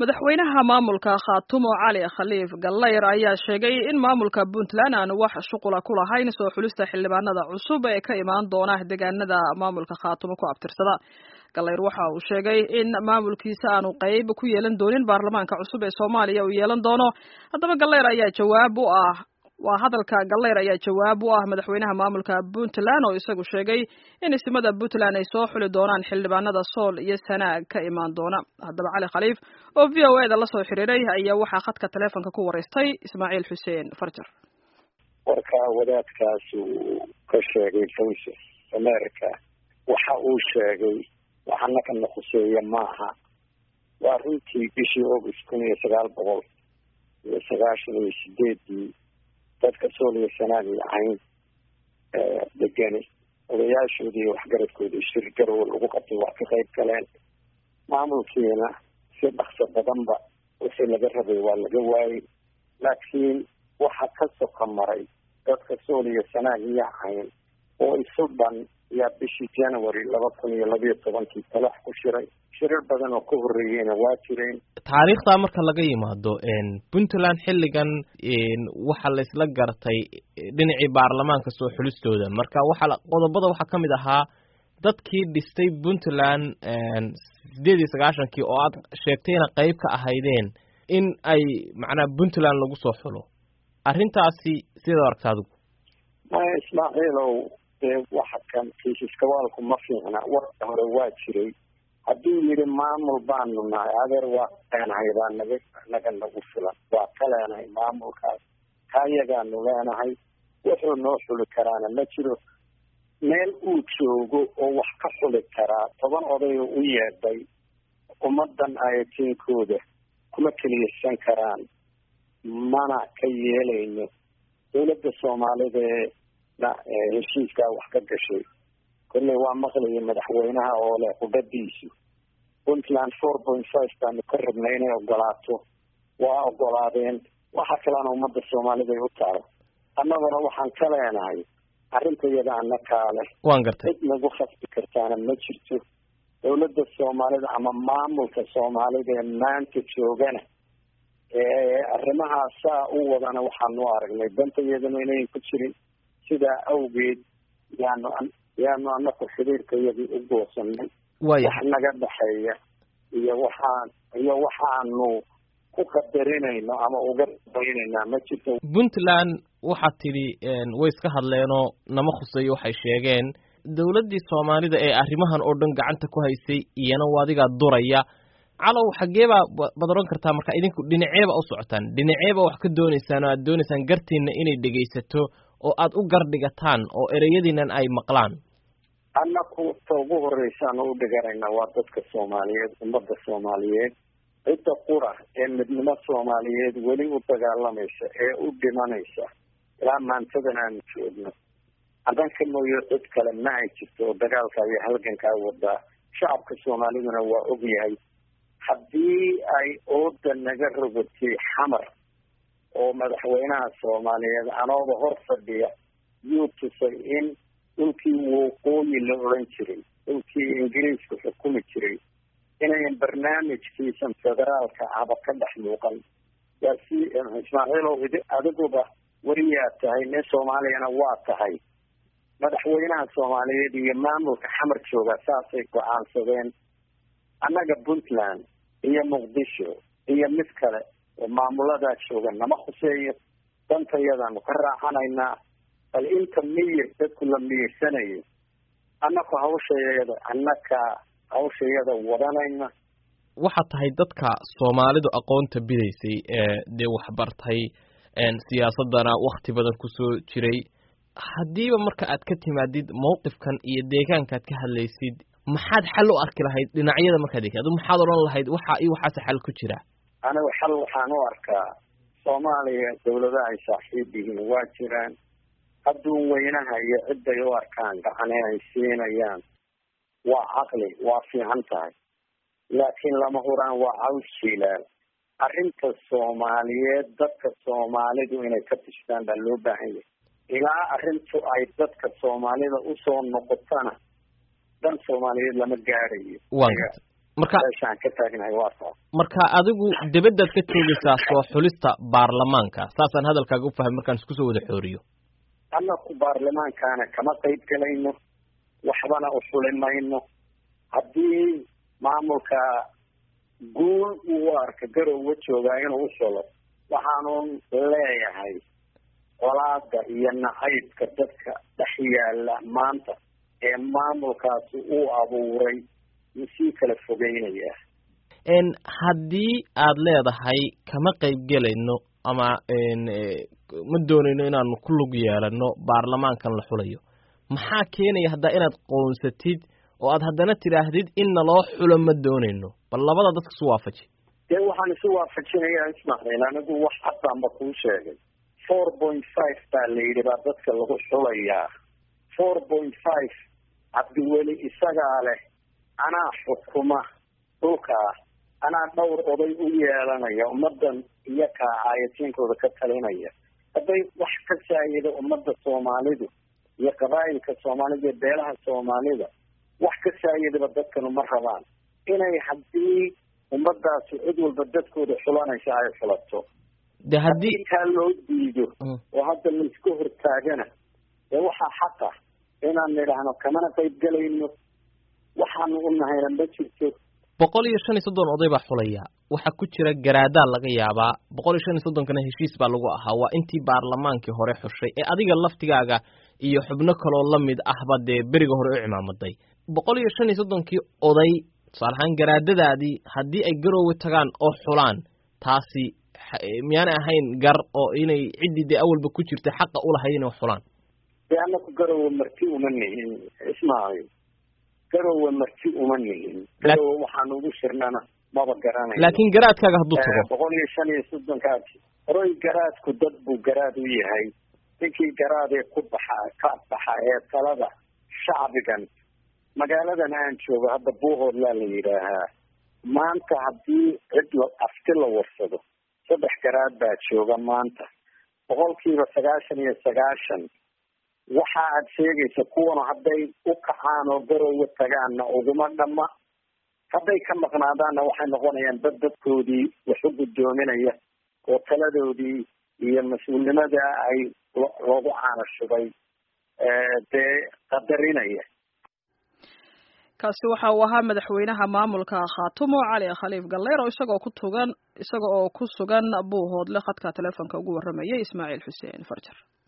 madaxweynaha maamulka khaatumo cali khaliif gallayr ayaa sheegay in maamulka puntland aan wax shuqula ku lahayn soo xulista xildhibaanada cusub ee ka imaan doona deegaanada maamulka khaatumo ku abtirsada gallayr waxa uu sheegay in maamulkiisa aanu qayb ku yeelan doonin baarlamaanka cusub ee soomaaliya uu yeelan doono haddaba gallayr ayaa jawaab u ah waa hadalka gallayr ayaa jawaab u ah madaxweynaha maamulka puntland oo isagu sheegay in ismada puntland ay soo xuli doonaan xildhibaanada sool iyo sanaag ka imaan doona haddaba cali khaliif oo v o eda lasoo xiriiray ayaa waxaa khadka taleefonka ku wareystay ismaaciil xuseen farjar warka wadaadkaas uu ka sheegay voice of america waxa uu sheegay waxana kana khuseeya maaha waa runtii bishii august kun iyo sagaal boqol iyo sagaashan iyo sideedii dadka sool iyo sanaag iyo cayn degani odayaashoodii iyo waxgaradkoodii shir garow lagu qabtay waa ka qayb galeen maamulkiina si dhakso badanba wixii laga rabay waa laga waayey laakiin waxa ka soka maray dadka sool iyo sanaag iyo cayn oo isu dhan yaa bishii january laba kun iyo labiyo tobankii talax ku shiray shirar badan oo ka horreeyeyna waa jireen taariikhdaa marka laga yimaado puntland xilligan waxaa la isla gartay dhinacii baarlamaanka soo xulistooda marka waxaa qodobada waxaa ka mid ahaa dadkii dhistay puntland sideed iyo sagaashankii oo aad sheegtayna qayb ka ahaydeen in ay macnaha puntland lagu soo xulo arrintaasi sidaad aragta adigu maya ismaaciilow dee waxa kan kiisiskawaalku ma fiicna warka hore waa jiray hadduu yidhi maamul baanu nahay adeer waa leenahay baa naga naga nagu filan waa ka leenahay maamulkaas kayagaanu leenahay wuxuu noo xuli karaana ma jiro meel uu joogo oo wax ka xuli karaa toban odayo u yeedhay ummadan ayatiinkooda kuma keliyaysan karaan mana ka yeelayno dawladda soomaalideena heshiiskaa wax ka gashay kolley waa maqlaya madaxweynaha oo leh qudhadiisu puntland four point five baanu ka rabnay inay ogolaato waa ogolaadeen waxa kalena ummadda soomaalida ay u taalo annaguna waxaan ka leenahay arrinta iyada ana kaale waan gartay cid nagu khasbi kartaana ma jirto dawladda soomaalida ama maamulka soomaalida ee maanta joogana arrimahaas saa u wadana waxaanu aragnay dantayadana inayn ku jirin sidaa awgeed yaanu yaanu anaku xiriirka iyadii u goosanay waya wax naga dhexeeya iyo waxaan iyo waxaanu ku qadarinayno ama uga dabaynaynaa ma jirto puntland waxaad tidhi way iska hadleenoo nama khuseeyo waxay sheegeen dawladdii soomaalida ee arrimahan oo dhan gacanta ku haysay iyana adigaa duraya calow xageebaa baad odhan kartaa marka idinku dhinaceeba u socotaan dhinaceeba wax ka doonaysaan oo aad doonaysaan gartiina inay dhegaysato oo aad u gardhigataan oo ereyadiinan ay maqlaan annaku ta ugu horreysaan u dhiganayna waa dadka soomaaliyeed ummadda soomaaliyeed cidda qura ee midnimo soomaaliyeed weli u dagaalamaysa ee u dhimanaysa ilaa maantadan aanu joogno adanka mooyo cid kale ma ay jirto oo dagaalka iyo halgankaa wadaa shacabka soomaaliduna waa ogyahay haddii ay ooda naga rogatay xamar oo madaxweynaha soomaaliyeed anooba hor fadhiya yuu tusay in dhulkii waqooyi la odhan jiray dhulkii ingiriisku xukumi jiray inayn barnaamijkiisan federaalka ahba ka dhex muuqan waa si ismaaciilow adiguba weliyaa tahay nin soomaaliyana waa tahay madaxweynaha soomaaliyeed iyo maamulka xamar jooga saasay go-aansadeen annaga puntland iyo muqdisho iyo mid kale oo maamuladaa jooga nama khuseeyo dantayadaanu ka raaxanaynaa bal inta miyir dadku la miyirsanayo annaku hawshayada annaka hawshayada wadanayna waxaad tahay dadka soomaalidu aqoonta bidaysay ee dee waxbartay siyaasadana wakti badan kusoo jiray haddiiba marka aad ka timaadid mawqifkan iyo deegaankaad ka hadlaysid maxaad xal u arki lahayd dhinacyada markaad eg adu maxaad odhan lahayd waxa iyo waxaase xal ku jira anigu xal waxaan u arkaa soomaaliya dawladaha ay saaxiib yihiin waa jiraan adduun weynaha iyo ciday u arkaan gacane ay siinayaan waa caqli waa fiican tahay laakiin lama huraan waa caws jiilaal arrinta soomaaliyeed dadka soomaalidu inay ka tishtaan baa loo baahan yahay ilaa arrintu ay dadka soomaalida usoo noqotana dan soomaaliyeed lama gaadhayo marka meeshaan ka taagnahay waa taas marka adigu debeddaad ka joogaysaa soo xulista baarlamaanka saasaan hadalkaaga u fahmay markaan isku soo wada xooriyo annaku baarlamaankaana kama qayb galayno waxbana u xuli mayno haddii maamulka guul uu arka garowa joogaa inuu u xulo waxaanun leeyahay colaada iyo nacaybka dadka dhex yaala maanta ee maamulkaasi uu abuuray wuu sii kala fogeynaya n haddii aad leedahay kama qayb gelayno ama ma doonayno inaanu ku lug yeelano baarlamaankan la xulayo maxaa keenaya haddaa inaad qoonsatid oo aad haddana tidhaahdid in naloo xulo ma doonayno bal labada dadka isu waafaji dee waxaan isu waafajinayaa ismaaciil anigu wax caddaanba kuu sheegay four point five baa la yidhi baa dadka lagu xulayaa four point five cabdiweli isagaa leh anaa xukuma dhulkaa anaa dhowr oday u yeelanaya ummaddan iyo kaa caayatiinkooda ka talinaya hadday wax ka saayida ummadda soomaalidu iyo qabaa'ilka soomaalida iyo beelaha soomaalida wax ka saayidaba dadkanu ma rabaan inay haddii ummadaasi cid walba dadkooda xulanaysa ay xulato de haddii taa loo diido oo hadda laiska hortaagana dee waxaa xaqa inaan nidhaahno kamana qayb gelayno waxaanu u nahayna ma jirto boqol iyo shan iyo soddon oday baa xulaya waxaa ku jira garaadaa laga yaabaa boqol iyo shan iyo soddonkana heshiis baa lagu ahaa waa intii baarlamaankii hore xushay ee adiga laftigaaga iyo xubno kaloo lamid ahba dee beriga hore u cimaamaday boqol iyo shan iyo soddonkii oday tusaale ahaan garaadadaadii haddii ay garoowe tagaan oo xulaan taasi miyaanay ahayn gar oo inay ciddii dee awalba ku jirta xaqa ulahayd inay xulaan dee anaku garowe marti uma nihin ismaaciil garowe marti uma nihin garowe waxaanu ugu shirnana maba garanay laakiin garaadkaaga hadduu tago boqol iyo shan iyo soddonkaas horoy garaadku dad buu garaad u yahay ninkii garaadee ku baxa ka baxa ee talada shacbigan magaaladan aan joogo hadda buuhoodlaa la yidhaahaa maanta haddii cid la afti la warsado saddex garaad baa jooga maanta boqolkiiba sagaashan iyo sagaashan waxa aad sheegaysa kuwana hadday u kacaan oo garowe tagaanna uguma dhamma hadday ka maqnaadaanna waxay noqonayaan dad dadkoodii wax u guddoominaya oo taladoodii iyo mas-uulnimada ay loogu caanashubay dee qadarinaya kaasi waxa uu ahaa madaxweynaha maamulka khaatumo cali khaliif galleer oo isagoo ku tugan isaga oo ku sugan buuhoodle khadka teleefonka ugu warramayay ismaaciil xuseen farjar